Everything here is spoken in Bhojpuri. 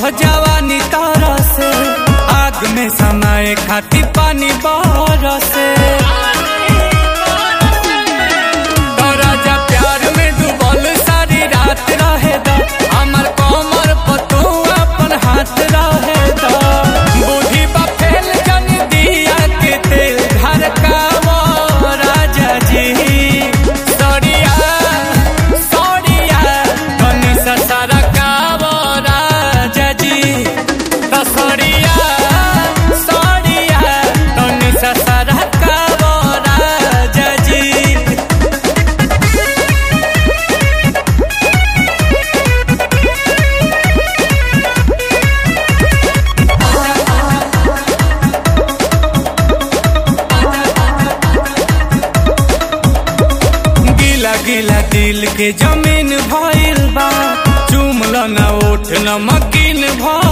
जवानी तारा से आग में समय खाती पानी बरसे तो राजा प्यार में डूबल सारी रात रहे दा हमर कमर पर तू अपन हाथ रहे दा बूढ़ी बा फेल जन दिया के तेल घर का वो राजा जी सड़िया सड़िया कनी ससरा का वो राजा जी तो सड़िया सड़िया कनी ससरा का वो राजा जी गिला गिला दिल के जमीन भइल बा चुमल न उठ न मकीन भइल